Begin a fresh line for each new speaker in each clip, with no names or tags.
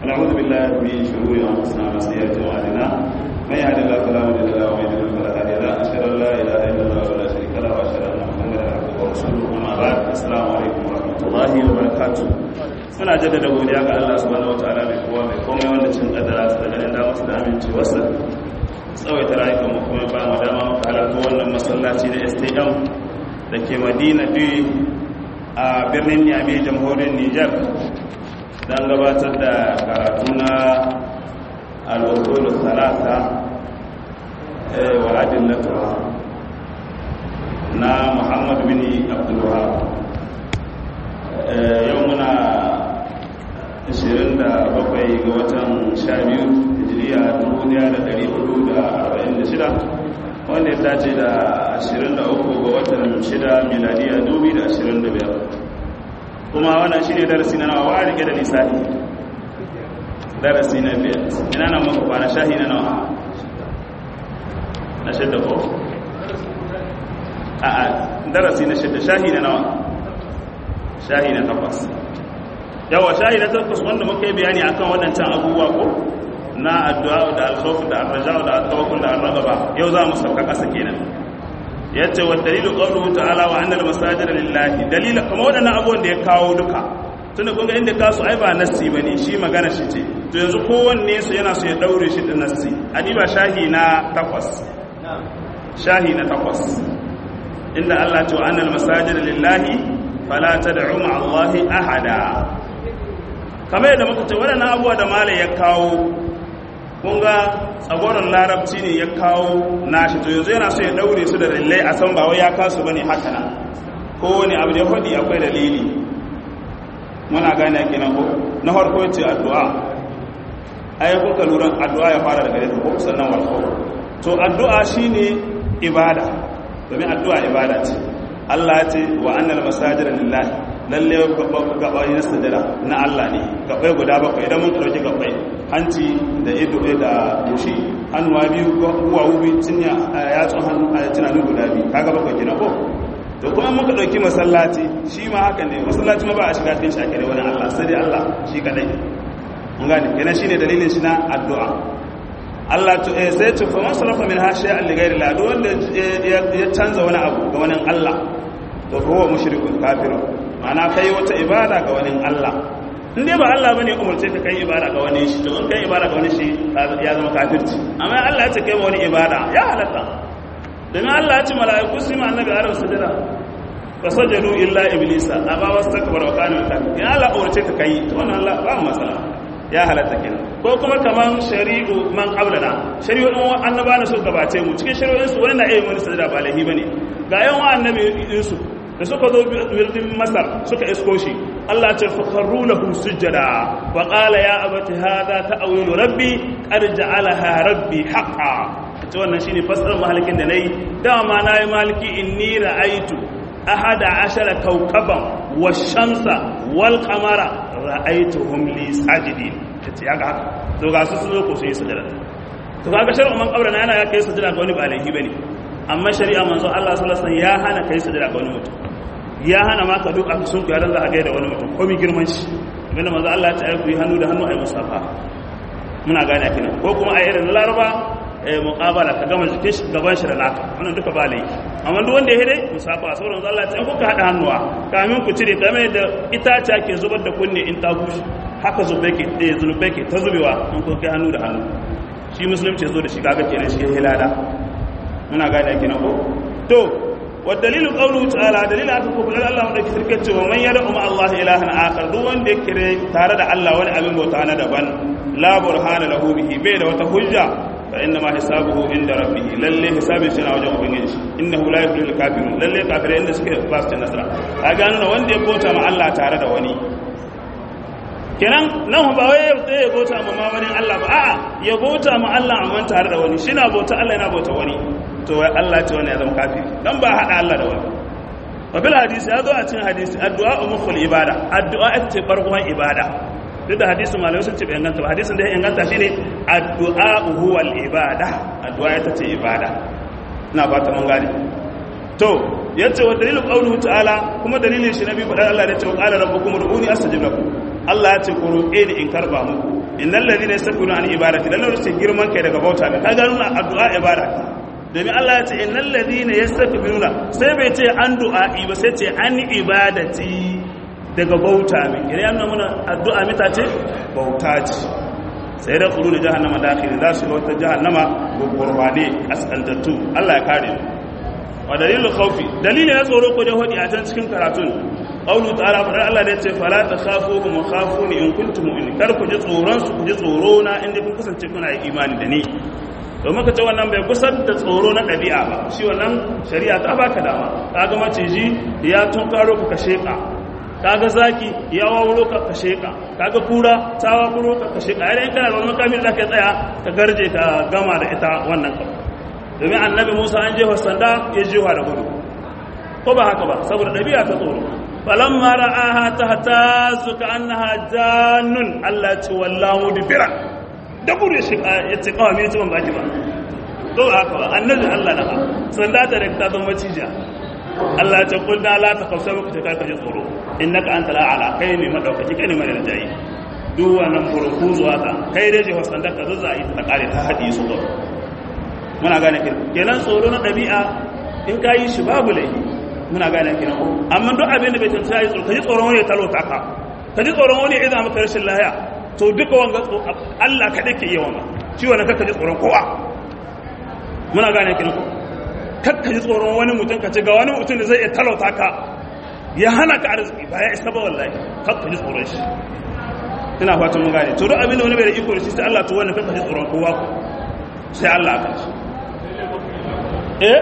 ونعوذ بالله من شرور انفسنا وسيئات اعمالنا من يهد الله فلا مضل له ومن يضلل فلا هادي له اشهد ان لا اله الا الله ولا شريك له واشهد ان محمدا عبده ورسوله اما بعد السلام عليكم ورحمه الله وبركاته muna jaddada godiya ga Allah subhanahu wataala mai kowa mai komai wanda cin kadara su da ganin damar su da amincewarsa tsawaita rayukan mu kuma ba mu dama muka halarta wannan masallaci da STM da ke Madina Dui a birnin Niamey jamhuriyar Niger don gabatar da karatu na al'usul salata wa adillatuha na Muhammad bin Abdul Wahab yau muna 27 ga watan 12 hijiriya 1446 wanda ya dace da 23 ga watan 6 miladiya 2025 kuma wannan shi ne darasi na nawa wa rike da lissafi darasi na biyar ina nan muka kwana shahi na nawa na shidda ko? a a darasi na shidda shahi na nawa shahi na takwas yawa shahi na takwas wanda muka yi bayani akan waɗancan abubuwa ko na addu'a da alkhawf da arraja da tawakkul da arraba yau za mu sauka ƙasa kenan yace wa dalilu qawluhu ta'ala wa annal masajida lillahi dalila kuma waɗannan abubuwan da ya kawo duka tunda kun ga inda kasu ai ba nassi bane shi magana shi ce to yanzu kowanne su yana so ya daure shi da nassi adiba shahi na takwas shahi na takwas inda Allah ce wa annal masajida lillahi fala tad'u ma'a Allahi ahada kamar yadda muka ce waɗannan abubuwa da malai ya kawo kun ga tsagoron larabci ne ya kawo nashi to yanzu yana so ya daure su da dalilai a san ba wai ya kasu bane haka nan kowane abu da ya faɗi akwai dalili muna gane kenan ko na farko ce addu'a ai kuka lura addu'a ya fara daga yadda ko sannan wal to addu'a shine ibada domin addu'a ibada ce Allah ya ce wa annal masajida lillahi lalle gabai na sadara na Allah ne gabai guda bakwai idan mun dauki gabai hanci da ido da goshi hannuwa biyu uwa ubi cinya yatsun hannu a tunanin guda biyu kaga bakwai kina ko to kuma muka dauki masallaci shi ma haka ne masallaci ma ba a shiga cikin shakire wani Allah sai dai Allah shi kadai mun gane kenan shine dalilin shi na addu'a Allah to eh sai to fa masrafa min ha shay'an li ghairi Allah wanda ya canza wani abu ga wani Allah to huwa mushrikun kafirun ana kai wata ibada ga wani Allah in dai ba Allah bane umarce ka kai ibada ga wani shi to in kai ibada ga wani shi ya zama kafirci amma Allah ya ce kai wani ibada ya halatta dan Allah ya ce mala'iku su ma annabi arab sujada fasajadu illa iblisa aba wastakbara wa kana min ya Allah umarce ka kai to wannan Allah ba masala ya halatta kenan ko kuma kaman shari'u man qablana shari'un annaba na su gabace mu cikin shari'un su wani na iya wani sujada ba lahi bane ga yan wa annabi Yusuf da suka zo birnin masar suka isko shi Allah ce fakarru lahu sujjada wa qala ya abati hadha ta'wilu rabbi qad ja'alaha rabbi haqqan to wannan shine fasarar mahalikin da nayi dama nayi maliki inni ra'aitu ahada ashara kawkaban wash-shamsa wal qamara ra'aituhum li sajidin kace yaga haka to ga su zo ko sai sujjada to kaga shar'u man qabra yana ya kai sujjada ga wani ba laifi bane amma shari'a manzo Allah sallallahu alaihi wasallam ya hana kai sujada ga wani mutum ya hana ma ka duk aka sunku ya dan za a gaida wani mutum komai girman shi abinda manzo Allah ya ce ai ku yi hannu da hannu ai musafa muna gane kina ko kuma a irin laraba eh muqabala ka gama jikin shi gaban shi da naka wannan duka ba laifi amma duk wanda ya hede musafa sauran manzo Allah ya ce in kuka hada hannuwa kamin ku cire kamar da itace ke zubar da kunne in ta bushe haka zube ke eh zulube ke ta zubewa in kun kai hannu da hannu shi musulunci zo da shi kaga kenan shi hilada muna gane kenan ko to wa dalilu qawluhu ta'ala dalil aka ko bulan Allah da kirkin cewa man yada umma Allah ilahan akhar duk wanda ya kire tare da Allah wani abin bauta na daban la burhana lahu bihi bai da wata hujja fa inna ma hisabuhu inda rabbih lalle hisabin shi na wajen ubangiji innahu la yuflihul kafirun lalle kafirai inda suke ba su nasara kaga nuna wanda ya bauta ma Allah tare da wani kenan nan ba wai sai ya bauta ma mamanin Allah ba a'a ya bauta ma Allah amma tare da wani shi na bauta Allah yana bauta wani to wai Allah ce wani ya zama kafiri dan ba hada Allah da wani wa bil hadisi ya zo a cikin hadisi addu'a umul ibada addu'a ita ce barkon ibada duk da hadisin malamai sun ce bai inganta ba hadisin da ya inganta shine addu'a huwa al ibada addu'a ita ce ibada ina ba ta mun gane to yace wa dalilu qawluhu ta'ala kuma dalilin shi nabi faɗa Allah da ce wa qala rabbukum ud'uni astajib lakum Allah ya ce ku roƙe ni in karba muku innal ladina yastakbiruna an ibadati dan lokacin girman kai daga bauta ne kaga nuna addu'a ibada domin Allah ya ce innal ladina yastakbiruna sai bai ce an du'a'i ba sai ce an ibadati daga bauta ne kire yana muna addu'a mita ce bauta ce sai da kuru da jahannama dakhili za su ga wata jahannama gurgurbane kaskantattu Allah ya kare mu wa dalilul khawfi dalili na tsoro ko dai hodi a can cikin karatun qawlu ta'ala fa Allah da yace fala takhafu wa khafuni in kuntum mu'minin kar ku ji tsoron su ku ji tsoro na inda kun kasance kuna yi imani da ni to muka ce wannan bai kusa da tsoro na ɗabi'a ba shi wannan shari'a ta baka dama kaga maciji ya tunkaro ka kashe ka kaga zaki ya wawuro ka kashe ka kaga kura ta wawuro ka kashe ka idan kana da wani makamin da ka tsaya ka garje ka gama da ita wannan ka domin annabi Musa an jefa sanda ya jefa da gudu ko ba haka ba saboda ɗabi'a ta tsoro falamma ra'aha tahtazu ka annaha jannun Allah ya ce wallahu mudbira da gudu shi ya ce kawai mai ban baki ba to haka ba annabi Allah na ha sanda ta da ta zama cija Allah ya ce kulna la ta kausa muku ta karka ji tsoro innaka anta la'ala kai ne madaukaki kai ne mai rajayi duk wannan burku zuwa ka kai dai jefa sanda ka zuzza yi ta kare ta hadi su ga muna gane kin kenan tsoro na dabi'a in ka yi shi babu laifi muna gane kin amma duk abin da bai tantance yi tsoro ka ji tsoron wani ya talota ka ka ji tsoron wani ya iza maka rashin lahiya to duka wanga Allah kaɗai ke yi wanga shi wani kakka ji tsoron kowa muna gane kin ko kakka ji tsoron wani mutum ka ce ga wani mutum da zai iya talauta ka ya hana ka arziki ba ya isa ba wallahi kakka ji tsoron shi ina fatan mun gane to duk abin da wani bai da iko da shi sai Allah to wannan kakka ji tsoron kowa sai Allah aka shi eh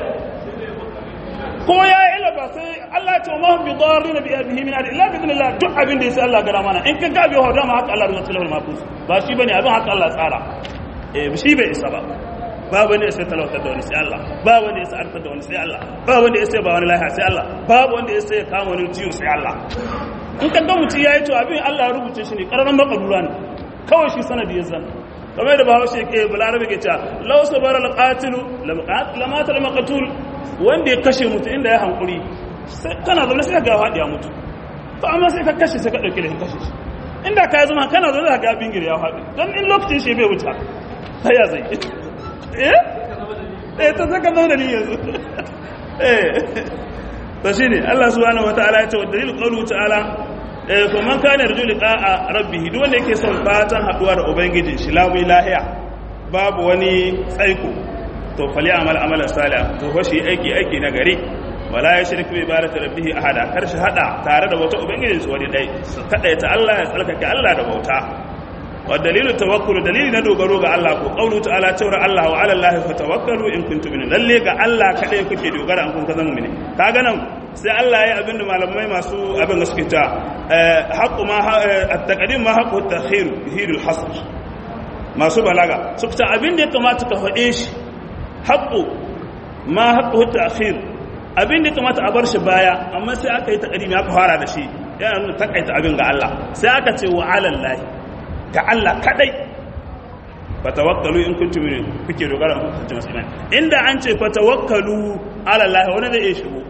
ko ya yi ila ba sai Allah ce ma bi darrin bi abihi min adi illa bi idnillah duk abin da yasa Allah gara mana in ka ga bi hoda ma haka Allah rubuta lahul mahfuz ba shi bane abin haka Allah tsara eh shi bai isa ba ba wanda ya sai talauta da wani sai Allah ba wanda ya sai arfa da wani sai Allah ba wanda ya sai ba wani lahiya sai Allah ba wanda ya sai kama wani ciwo sai Allah in ka ga mutum yayi to abin Allah ya rubuce shi ne kararan makadura ne kawai shi sanadi ya zan kamar da bahaushe ke balarabe ke cewa law sabara alqatilu lamata almaqtul wanda ya kashe mutu inda ya hankuri kana zaune sai ga faɗi ya mutu to amma sai ka kashe sai ka ɗauki lahin kashe shi inda ka yi zama kana zaune da ga bingir ya faɗi don in lokacin shi bai wuta sai ya zai eh eh ta saka zama da ni yanzu eh to shine Allah subhanahu wataala ya ce wa dalil qawlu ta'ala eh fa man kana yarju liqa'a rabbih duk wanda yake son fatan haduwa da ubangijin shi lamu lahiya babu wani tsaiko to fali amal amalan salih to fa shi aiki aiki na gari wala ya shirku bi ibadati rabbih ahada kar shi hada tare da wata ubangiji su wani dai kadaita Allah ya tsarkake Allah da bauta wa dalilu tawakkul dalili na dogaro ga Allah ko qaulu ta'ala tawra Allah wa ala Allah fatawakkalu in kuntum min lalle ga Allah kadai kuke dogara an kun kaza mu'mini kaga nan sai Allah ya abin da malamai masu abin da suke ta haqqu ma at-taqdim ma haqqu at-takhir hidul hasr masu balaga suka ta abin da ya kamata ka faɗe shi haƙo ma haƙo ta'khir abin da kamata a bar shi baya amma sai aka yi taƙadimi aka fara da shi yana nuna takaita abin ga Allah sai aka ce wa alallahi ga Allah kadai fatawakkalu in kuntum kuke dogara ku kuntum muslimin inda an ce fatawakkalu alallahi wani zai iya shigo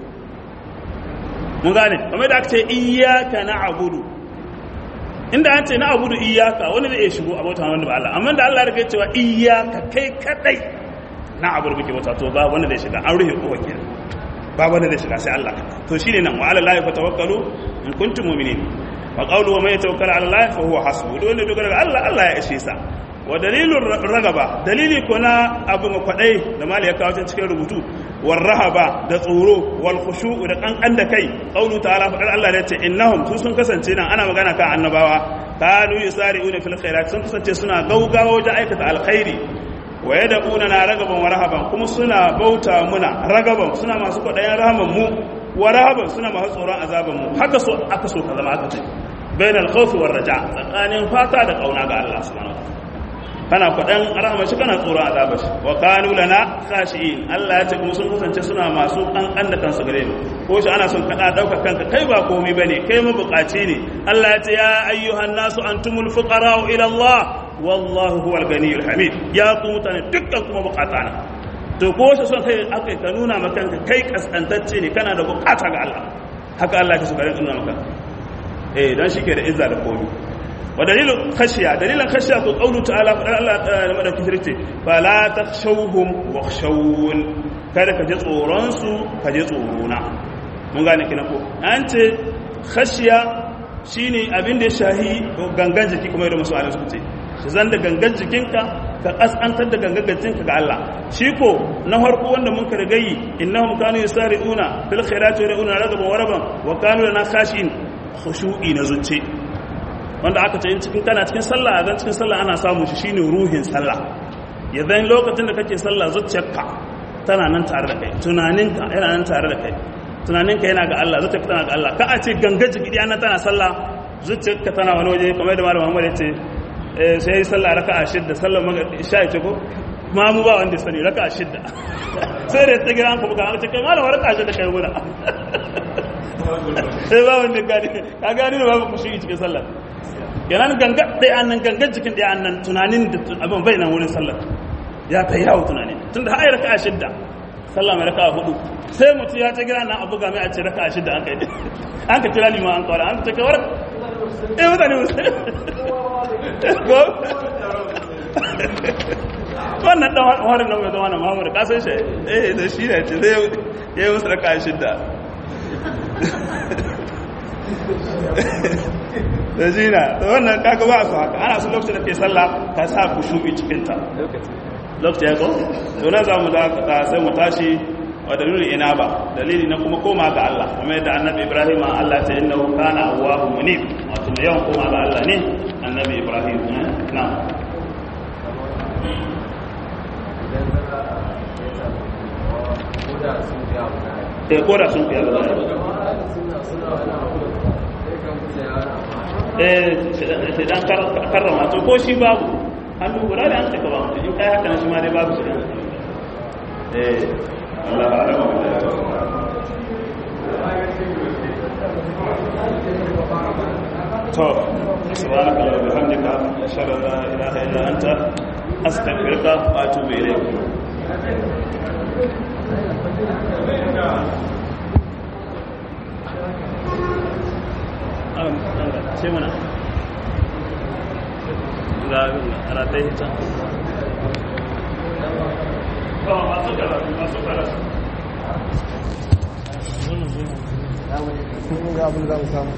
mun gane kamar da aka ce iyyaka na'budu inda an ce na'budu iyyaka wani zai iya shigo a bauta wanda ba Allah amma da Allah ya rike cewa iyyaka kai kadai na abu da muke wata to ba wanda zai shiga an rufe kofa kenan ba wanda zai shiga sai Allah to shine nan wa ala lahi fatawakkalu in kuntum mu'minin wa qawlu wa may tawakkal ala lahi fa huwa hasbuhu dole dogara ga Allah Allah ya ishe sa wa dalilun ragaba dalili ko na abu ga kwadai da mali ya kawo cikin rubutu war rahaba da tsoro wal khushu'u da kankan da kai qawlu ta'ala fa Allah ya ce innahum su sun kasance nan ana magana kan annabawa kanu yusari'una fil khairat sun kasance suna gaugawa wajen aikata alkhairi wa ya da'una na ragaban wa rahaban kuma suna bauta muna ragaban suna masu kwaɗayen rahaman mu wa rahaban suna masu tsoron azaban mu haka so aka so ka zama aka ce bayan alkhawfi war raja tsakanin fata da kauna ga Allah subhanahu wa kana kwaɗan rahaman shi kana tsoron azaban shi wa kanu lana khashi'in Allah ya ce kuma sun kasance suna masu kankan da kansu gare mu ko shi ana son kada dauka kanka kai ba komai bane kai mabukaci ne Allah ya ce ya ayyuhan nasu antumul fuqara ila Allah wallahu huwal ganiyul hamid ya ku mutane dukkan kuma bukata na to ko shi son kai akai ka nuna maka kai kaskantacce ne kana da bukata ga Allah haka Allah ya so ka nuna maka eh dan shike da izza da komai wa dalilin khashiya dalilan khashiya ko qawlu ta'ala fadar Allah da madaukakin sarki fala takhshawhum wakhshawun kada ka ji tsoron su ka ji tsorona mun gane kina ko an ce khashiya shine abin da ya shahi gangan jiki kuma yadda masu suka ce shi zan da gangan jikinka ka kasantar da gangan jikinka ga Allah shi ko na farko wanda mun ka rigayi innahum kanu yusari'una fil khairati wa yad'una ragaban wa raban wa kanu lana khashin khushu'i na zuci wanda aka ce cikin kana cikin sallah zan cikin sallah ana samu shi shine ruhin sallah yanzu lokacin da kake sallah zuciyarka tana nan tare da kai tunaninka yana nan tare da kai tunaninka yana ga Allah zuciyarka tana ga Allah ka a ce gangan jiki ɗaya nan tana sallah zuciyarka tana wani waje kamar da malam Muhammad ya ce sai yi sallah raka'a shidda sallar isha ya ce ko ma mu ba wanda sani raka'a shidda sai da ta gira an kuma ka ce kai malam raka'a shidda kai muna sai ba wanda gani ka gani da babu kushi cikin sallar kenan ganga ɗaya annan gangan jikin ɗaya annan tunanin da abin bai nan wurin sallar ya ta yawo tunani tunda har raka'a shidda sallah mai raka'a hudu sai mutum ya ta gira nan abu game a ce raka'a shidda an kai an ka kira lima an kawara an ta kawar eh mutane wannan dan harin nan mai zama na muhammadu kasan shi eh da shi ne ce zai yi musu raka'a shidda da jina da wannan kaga ba su haka ana su lokacin da ke sallah ka sa ku shubi cikinta lokacin ya ko to na za mu da sai mu tashi wa dalilin ina ba dalili na kuma koma ga Allah kuma yadda annabi Ibrahim Allah ta inna kana awwahu munib wato da yawan koma ga Allah ne annabi Ibrahim na eh koda sun fiya da eh dan karrama to ko shi babu hannu guda da an taka ba mutum in kai haka na shi ma dai babu shi eh Allah ba alama to subhanaka wa bihamdika ashhadu an la ilaha illa anta astaghfiruka wa atubu ilayk sai mana ga ratai ta masu karatu masu karatu
ga abin da mu samu